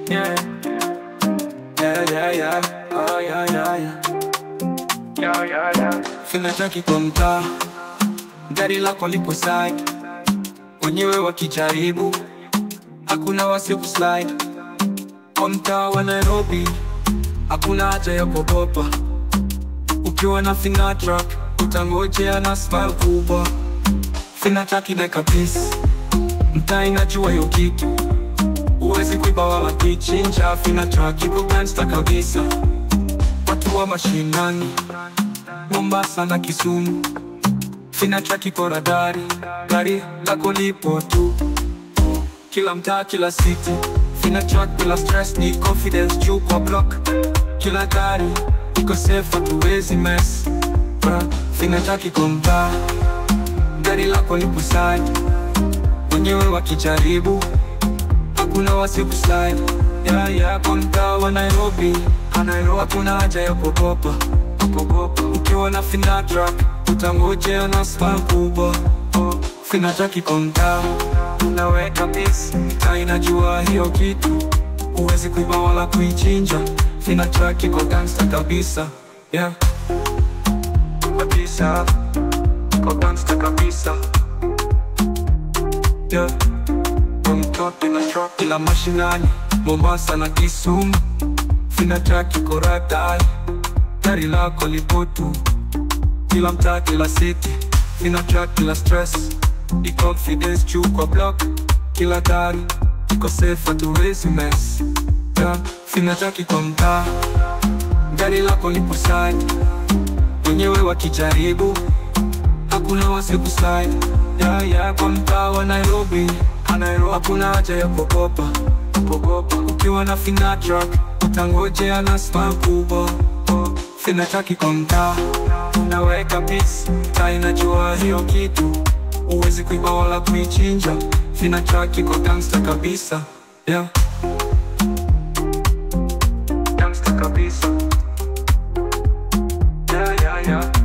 Yeah. Yeah, yeah, yeah. Oh, yeah, yeah, yeah. Yeah, yeah, yeah. Fina taki kwa mtaa, gari lako lipo side, wenyewe wakijaribu, hakuna wasiku slide. Kwa mtaa wa Nairobi, hakuna haja ya kuogopa. Ukiwa na Fina truck, utangojea na smile kubwa. Fina taki like a peace, mtaa inajua hiyo kitu, huwezi kuiba wala kuichinja. Fina truck ipo gangsta kabisa, watu wa mashinani Mombasa na Kisumu, Fina truck iko radari, gari lako lipo tu, kila mtaa, kila city. Fina truck bila stress, ni confidence juu kwa block, kila gari iko safe, hatuwezi mess. Bra, Fina truck iko mtaa, gari lako lipo side, wenyewe wakijaribu, hakuna wasiku slide. Yeah, yeah, kwa mtaa wa Nairobi, Nairobi hakuna haja ya kuogopa kuogopa. Ukiwa na Fina truck utangojea na smile kubwa. Oh, Fina truck iko mtaa, unaweka peace, mtaa inajua hiyo kitu, huwezi kuiba wala kuichinja. Fina truck iko gangsta kabisa, yeah kabisa, iko gangsta kabisa, yeah mtoto na truck ila mashinani, Mombasa na Kisumu, Fina truck iko radari gari lako lipo tu, kila mtaa, kila city. Fina truck, kila stress, ni confidence juu kwa block, kila gari iko safe, hatuwezi mess. Yeah, Fina truck iko mtaa, gari lako lipo side, wenyewe wakijaribu, hakuna wasiku slide. Yeah, yeah, kwa mtaa wa Nairobi, Nairobi hakuna haja ya kuogopa, kuogopa. Ukiwa na Fina truck utangojea na smile kubwa. Fina truck iko mtaa, unaweka peace, mtaa inajua hiyo kitu, huwezi kuiba wala kuichinja. Fina truck iko gangsta kabisa, yeah. Gangsta kabisa, yeah, yeah, yeah.